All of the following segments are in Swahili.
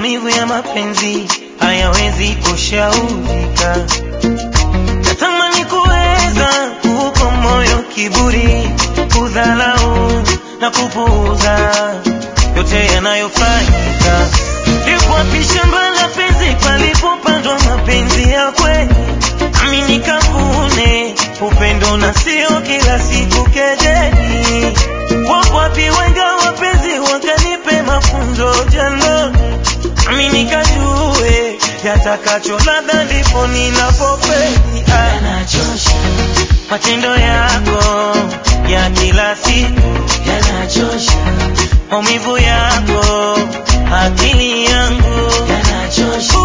maumivu ya mapenzi hayawezi kushaurika. Natamani kuweza kuupa moyo kiburi, kudhalau na kupuuza yote yanayofanyika. Lipo wapi shamba la penzi palipopandwa mapenzi ya kweli? Nami nikavune upendo na sio kila siku kejeli. Wapo wapi wenga wapenzi wakanipe mafunzo jandoni, nami nikajue yatakacho, labda ndipo ninapofeli. Ah, yanachosha, matendo yako ya kila siku yanachosha, maumivu yako, akili yangu yanachosha,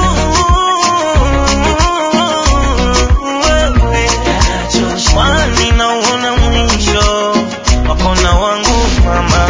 wewe yanachosha, kwani nauona mwisho wako na wangu mama.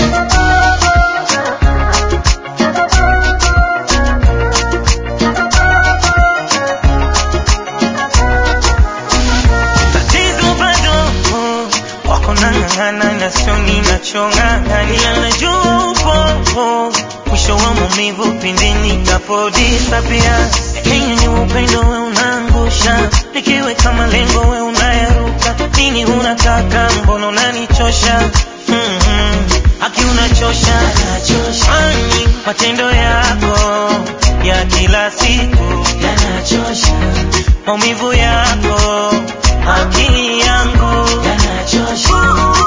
Tatizo bado wako nang'ang'ana na sio ninachong'ang'ania, najua upo mwisho wa maumivu pindi nitapodisapia. Lakini ni upendo we unaangusha, nikiweka malengo we unayaruka. Nini unataka? Mbona unanichosha? Mm-hmm. Haki unachosha, yanachosha, kwani matendo yako ya kila siku, yanachosha, maumivu yako, akili yangu yanachosha,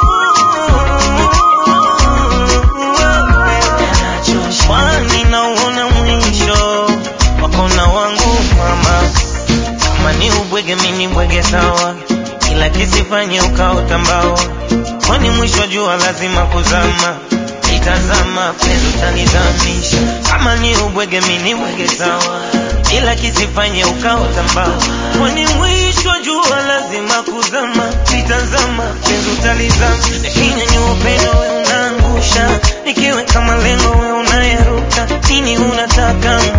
yanachosha, kwani nauona mwisho wako na wangu mama. Kama ni ubwege, mimi bwege sawa, ila kisifanye ukaota mbawa, kwani mwisho jua lazima kuzama. Itazama penzi utanizamisha. Kama ni ubwege, mimi bwege sawa, ila kisifanye ukaota mbawa, kwani mwisho jua lazima kuzama. Itazama penzi utalizama, lakini ni upendo we unaangusha, nikiweka malengo we unayaruka. Nini unataka?